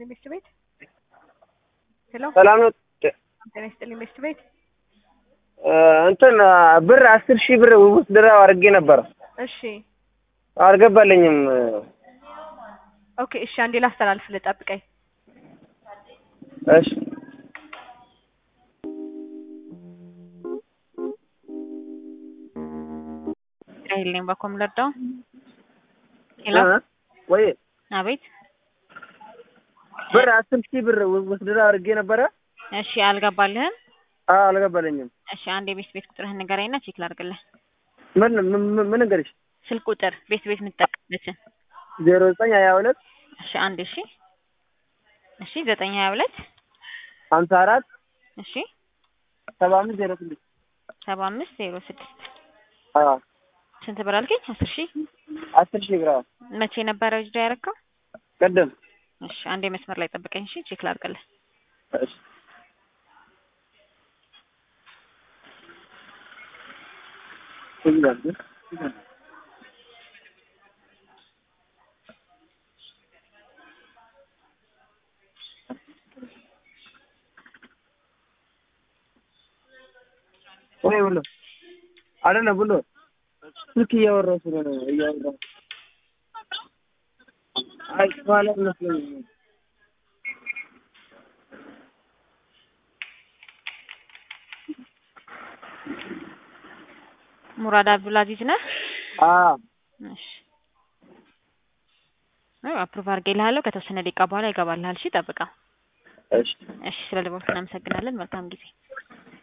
ይስጥልኝ ሚስት ቤት ሄሎ ሰላም ነው። ጤና ይስጥልኝ ሚስት ቤት እንትን ብር አስር ሺህ ብር ውስድራ አድርጌ ነበር እሺ አልገባልኝም። ኦኬ እሺ አንዴ ላስተላልፍልህ ጠብቀኝ እሺ አይልኝ በኮም ለዳው ሄሎ እ ወይ አቤት ብር አስር ሺህ ብር ውስድራ አድርጌ ነበረ። እሺ አልገባልህም አዎ አልገባልኝም። እሺ አንድ የቤት ቤት ቁጥርህን ንገረኝና ቼክ ላድርግልህ ምን ምን ምን ነገርሽ? ስልክ ቁጥር ቤት ቤት የምትጠቀምበትን ዜሮ ዘጠኝ ሀያ ሁለት እሺ አንድ እሺ እሺ ዘጠኝ ሀያ ሁለት ሀምሳ አራት እሺ ሰባ አምስት ዜሮ ስድስት ሰባ አምስት ዜሮ ስድስት አዎ ስንት ብር አልከኝ? አስር ሺህ አስር ሺህ ብር አዎ። መቼ ነበረ ጅዳ ያደረግከው? ቅድም እሺ አንዴ መስመር ላይ ጠብቀኝ እሺ ቼክ ላድርግልህ እሺ ወይ ብሎ አይደለም ብሎ ስልክ እያወራሁ ስለሆነ እያወራሁ አይ ማለት መስሎኝ ሙራድ አብዱልአዚዝ ነህ? አዎ እሺ አይ አፕሩቭ አድርጌልሃለሁ ከተወሰነ ደቂቃ በኋላ ይገባልሃል። እሺ ጠብቀው። እሺ እሺ ስለ ደወልክ እናመሰግናለን። መልካም ጊዜ